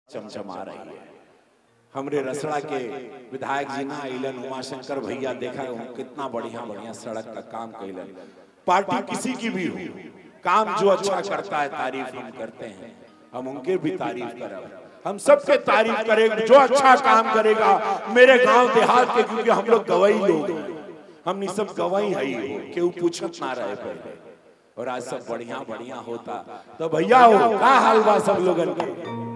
चमचमा रही है हमरे रसड़ा के विधायक जी ना अलन उमाशंकर भैया देखा हूं कितना बढ़िया बढ़िया सड़क का काम कैलन पार्टी किसी की भी हो काम जो अच्छा करता है तारीफ हम करते हैं हम उनके भी तारीफ करब हम सबके तारीफ करेंगे जो अच्छा काम करेगा मेरे गांव देहात के क्योंकि हम लोग गवाही लोग हैं हमनी सब गवाही है ही हो केहू पूछत ना रहे पहले और आज सब बढ़िया बढ़िया होता तो भैया हो का हाल बा सब लोगन के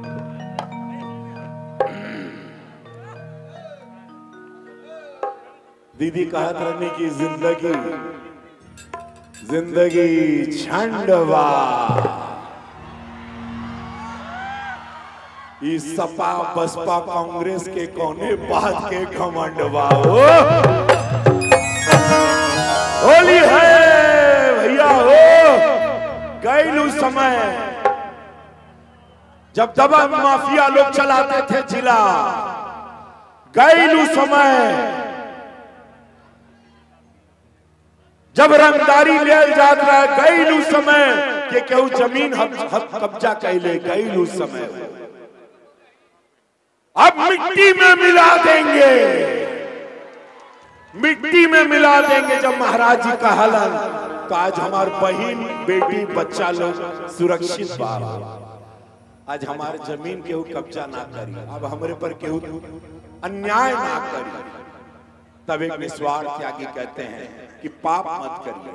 दीदी कहत रहने की जिंदगी जिंदगी छंडवा ई सपा बसपा कांग्रेस के कोने बात के घमंडवा हो होली है भैया हो गैलू समय जब दबा माफिया लोग चलाते थे जिला गैलू समय जब रंगदारी ले जात रहा गैलू समय के केहू जमीन हक हक कब्जा कैले गैलू समय अब मिट्टी में मिला देंगे मिट्टी में मिला देंगे जब महाराज जी का हलन तो आज हमार बहन बेटी बच्चा लोग सुरक्षित बा आज हमारे जमीन केहू कब्जा ना करी अब हमारे पर केहू अन्याय ना करी तब एक निस्वार्थ त्यागी कहते हैं कि पाप मत करिए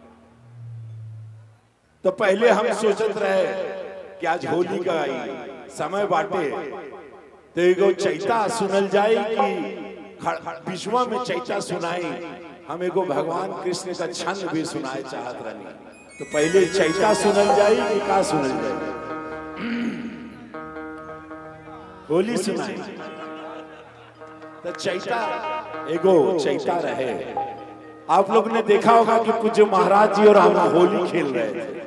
तो पहले हम सोचत रहे कि आज होली का आई समय बाटे तो एगो चैता सुनल जाए कि विश्वा में चैता सुनाई हम एगो भगवान कृष्ण का छंद भी सुनाए चाहत रहनी तो पहले चैता सुनल जाए कि का सुनल जाए होली सुनाई तो चैता एगो चैता रहे आप लोग ने देखा होगा कि कुछ महाराज जी और हम होली खेल रहे थे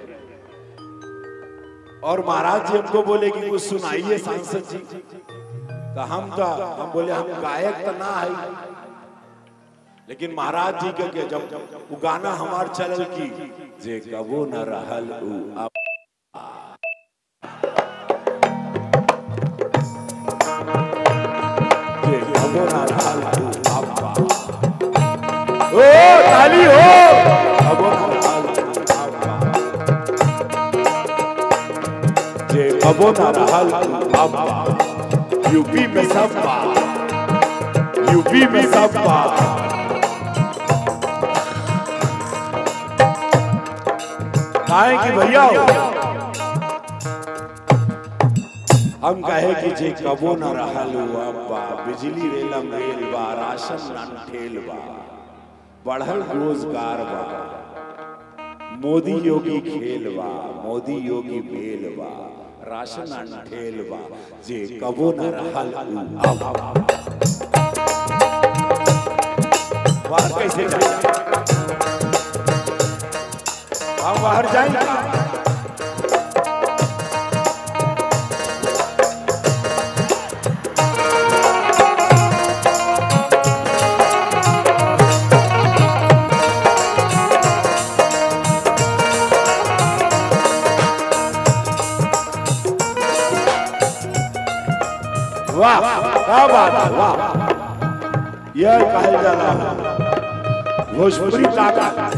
और महाराज जी हमको बोले कि कुछ सुनाइए सांसद जी तो हम तो हम बोले हम गायक तो ना है लेकिन महाराज जी के, के जब वो गाना हमार चलल की जे कबो न रहल उ अब जे कबो न रहल उ अब ओ ताली हो कबो न रहल उ अब जे कबो न रहल उ अब यूपी में सब बा यूपी में सब बा काहे कि भैया हम कहे कि जे कबो न रहल अब्बा बिजली रेलम रेल बा राशन न ठेल बा बढ़ल रोजगार बा मोदी योगी खेल बा मोदी योगी बेल बा राशन न ठेल बा जे कबो न रहल अब बाहर कैसे जाए हम बाहर जाएंगे वाह क्या बात है वाह यह कहल जाला भोजपुरी ताकत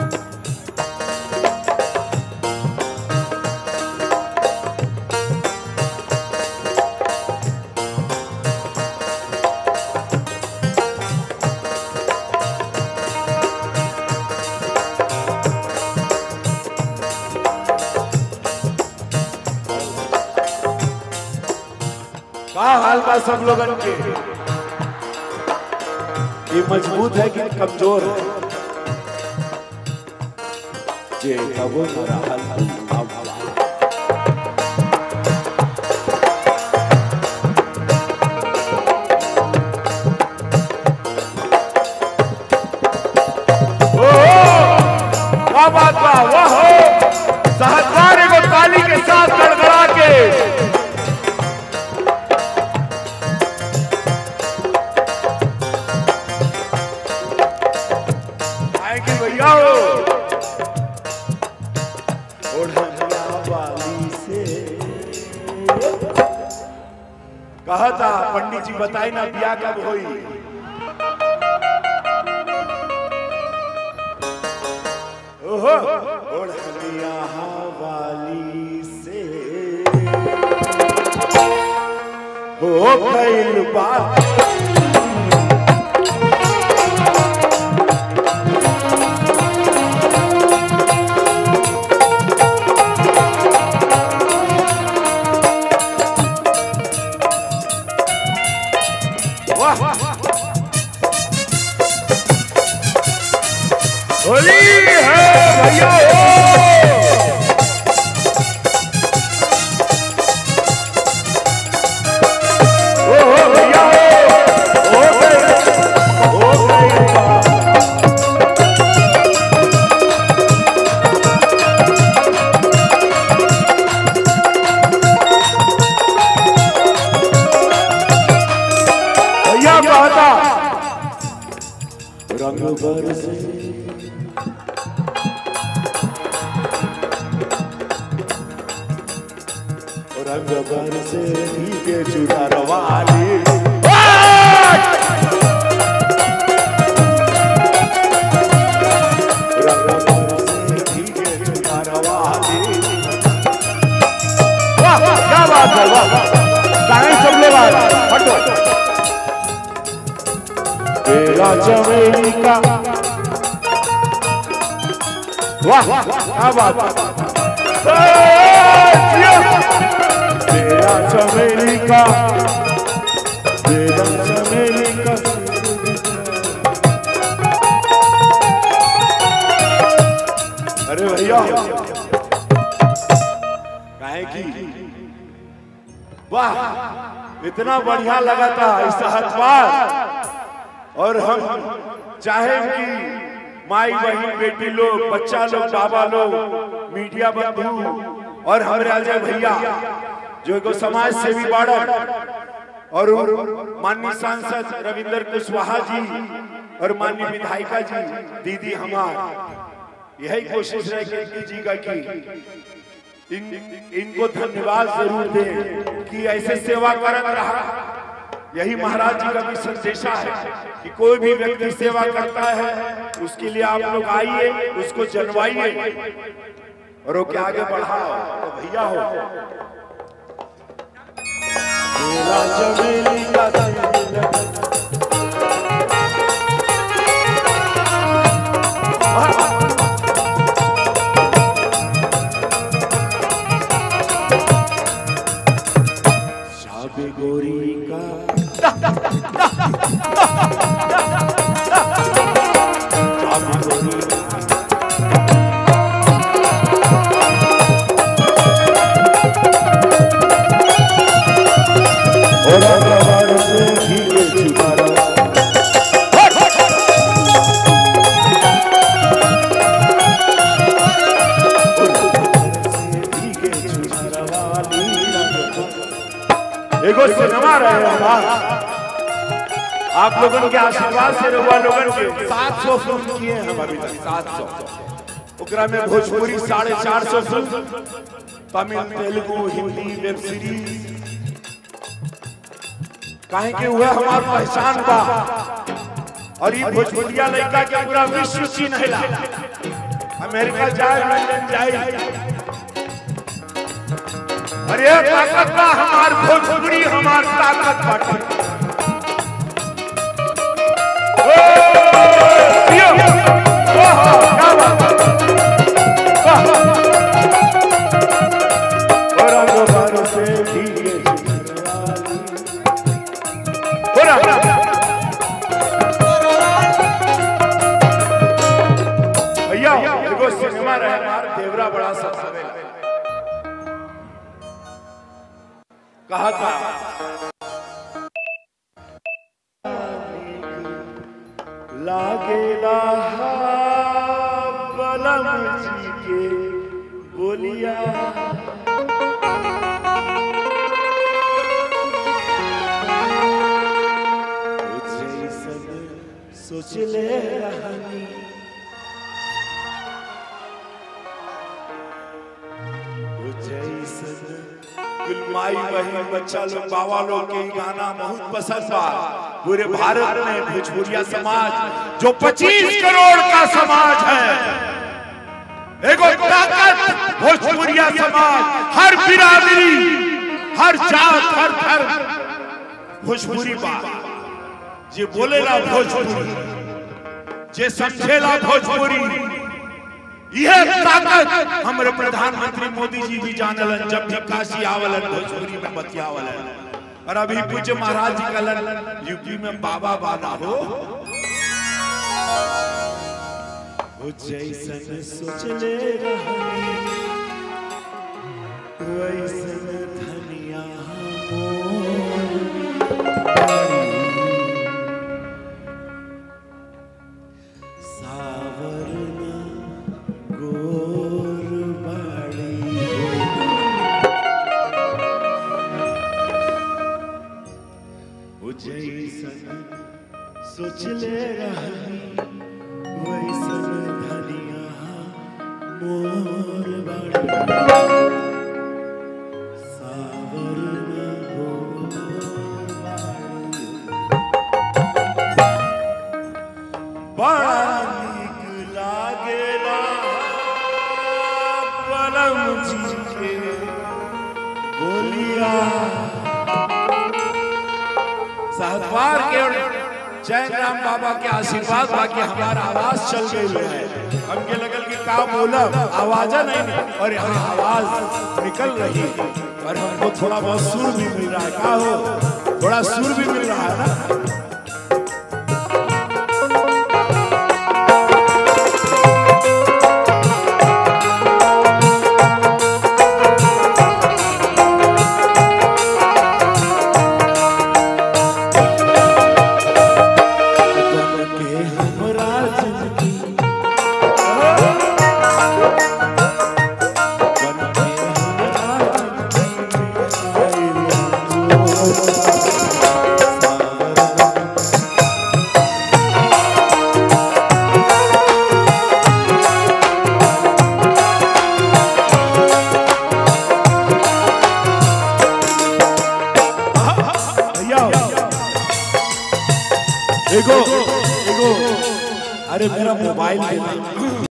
का हाल बा सब लोगन के ये मजबूत है कि कमजोर है जे कबो न रहल अब क्या बात बा वाह हो सहकार एगो ताली के साथ गड़गड़ा के आएंगे भैया हो ओढ़न कहा था पंडित जी बताई ना बिया कब होई ओहो ओढ़निया वाली से हो गइल बात वाह होली है भैया हो ओ हो भैया हो हो गए हो गए बात। भैया कहता रंग बरसे रंग बरसे के चुनार वाली रंग बरसे के चुनार वाली वाह वाह, क्या बात है वाह गाएं सब लोग आ हटो तेरा चमेली का वाह क्या बात है तेरा चमेली का तेरा चमेली का अरे भैया काहे की वाह इतना बढ़िया लगा था इस हथवार और हम चाहे कि माई बहन बेटी लोग बच्चा लोग बाबा लोग मीडिया बंधु और हमारे अजय भैया जो एगो समाज सेवी बाड़न और माननीय सांसद रविंदर कुशवाहा जी और माननीय विधायिका जी दीदी हमार यही कोशिश है कि जी का कि इन इनको धन्यवाद जरूर दें कि ऐसे सेवा करत रहा यही महाराज जी का भी संदेशा है कि कोई भी व्यक्ति सेवा करता है उसके लिए आप लोग आइए उसको जनवाइए और वो के आगे बढ़ाओ तो भैया हो मेरा चमेली का दिल शाबे गोरी का शाबे गोरी का और अगवार से भीगे चुनारा भीगे चुनारा वाली रंग एगो सिनेमा रहे हमार आप लोगन के आशीर्वाद से रहुआ लोगन के 700 फिल्म किए हैं हम अभी तक 700 ओकरा में भोजपुरी साढ़े चार सौ film Tamil Telugu Hindi web series काहे के हुआ हमार पहचान बा और ये भोजपुरिया लड़का के पूरा विश्व चिन्हला अमेरिका जाए लंदन जाए अरे ताकत बा हमार भोजपुरी हमार ताकत बाटे ओ, पियो। ओहो, क्या बात है। वाह। और रंग भर से भीगे चुनरी। हो रहा। भैया एगो सिनेमा रहे हमार देवरा बड़ा सा सवेला कहा था लागेला बलम जी के बोलिया जैसन सोच ले रहनी ओ जैसन गुलमा माई बहन बच्चा लोग बाबा लोग के ई गाना बहुत पसंद बा पूरे भारत में भोजपुरिया समाज जो 25 करोड़ का समाज है एगो ताकत भोजपुरिया समाज हर बिरादरी हर जात हर धर्म भोजपुरी बा जे बोलेला भोजपुरी जे समझेला भोजपुरी यह ताकत हमारे प्रधानमंत्री मोदी जी भी जानलन जब भी काशी आवलन भोजपुरी में बतियावलन और अभी पूज्य महाराज जी कलन यूपी में बाबा बाबा हो वो जैसन सोचले रहनी वैसन धनिया सावरना गोर बाड़ी वो जैसन सोचले रहनी वैसन धनिया मोर बाड़ी सावरना गोर बाड़ी बड़ा नीक लागेला बलम जी के बोलिया सहतवार के और जय राम बाबा के आशीर्वाद बाकी हमारा आवाज चल गई है हमके लगल कि का बोलब आवाज नहीं और यहाँ आवाज निकल रही है और हमको थोड़ा बहुत सुर भी मिल रहा है का हो थोड़ा सुर भी मिल रहा है ना के हमरा जिंदगी बन के हमरा भैया एगो एगो अरे मेरा मोबाइल देना